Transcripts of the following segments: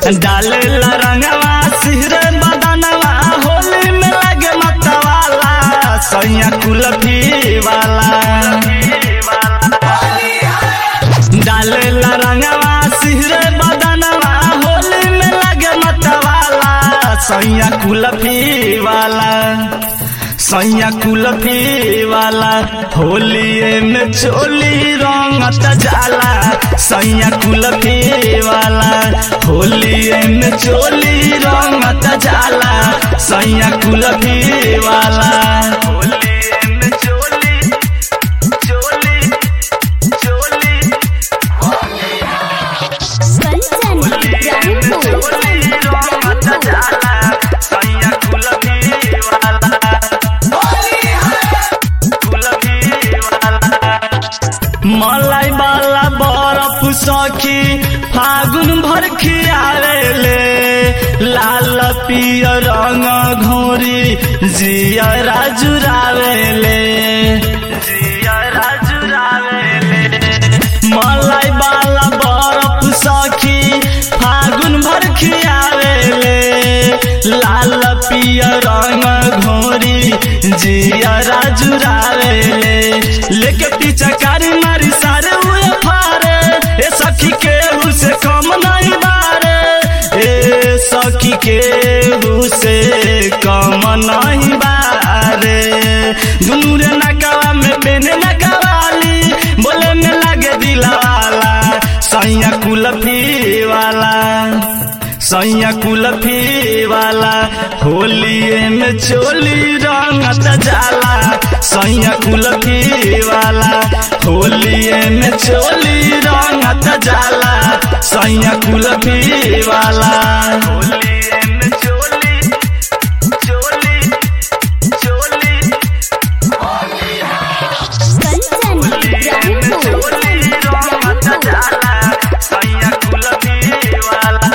डाले रंगवा सिहरे बदनवा होली में लगे मतवाला सैया कुलफी वाला डाले रंगवा सिहरे बदनवा होली में लगे मतवाला सैया कुलफी वाला सैया कुलफी वाला होलिए में चोली रंगत जाला सैया कुलफी वाला होलिए में चोली रंगत जाला सैया कुलफी वाला होलिए में चोली चोली चोली कंचन इब्राहिमपुर मलाई वाला बरफ सखी फागुन भर खियावेले लाल पियर रंग घोरी जियरा जुरावेले जियरा जुरावेले मलाई वाला बरफ सखी फागुन भर खियावेले लाल पियर रंग घोरी जियरा जुरावेले लेके पीछा कारी मारी सारे हुए फारे ए सखी के से कम नहीं बारे ए सखी के से कम नहीं बारे दुनू रे नकावा में बेने नकावाली बोले में लगे दिलवाला सैया कुलफी वाला सैया कुलफी वाला होलिए में चोली रंगत जाला सैया कुलफी वाला होलिए में चोली रंगत जाला सैया कुलफी वाला होलिए में चोली चोली चोली कंचन इब्राहिमपुर सैया कुलफी वाला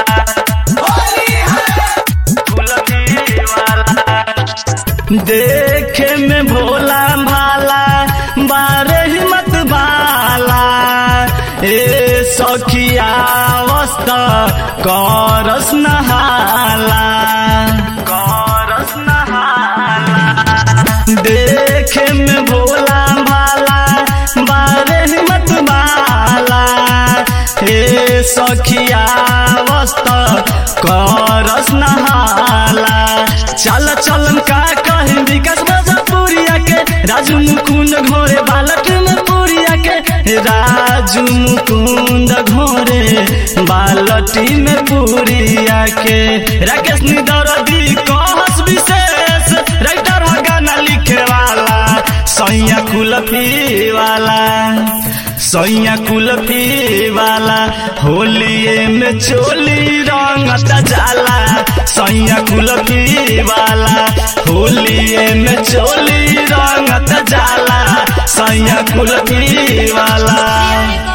देखे में भोला भाला बारे हिम्मत भाला ए सखिया वस्त करस नहाला करस नहाला देखे में भोला भाला बारे हिम्मत भाला हे सखिया वस्त करस नहाला चल चलन का कहे विकास भोजपुरिया के राजू मुकुंद घोरे बालक में पुरिया के राजू मुकुंद घोरे बालटी में पुरिया के राकेश निदरदी कहस विशेष राइटर ह गाना लिखे वाला सैया कुलफी वाला सैया कुलफी वाला होलिए में चोली रंगत जाला सैया कुलफी वाला होलिए में चोली रंगत जाला सैया कुलफी वाला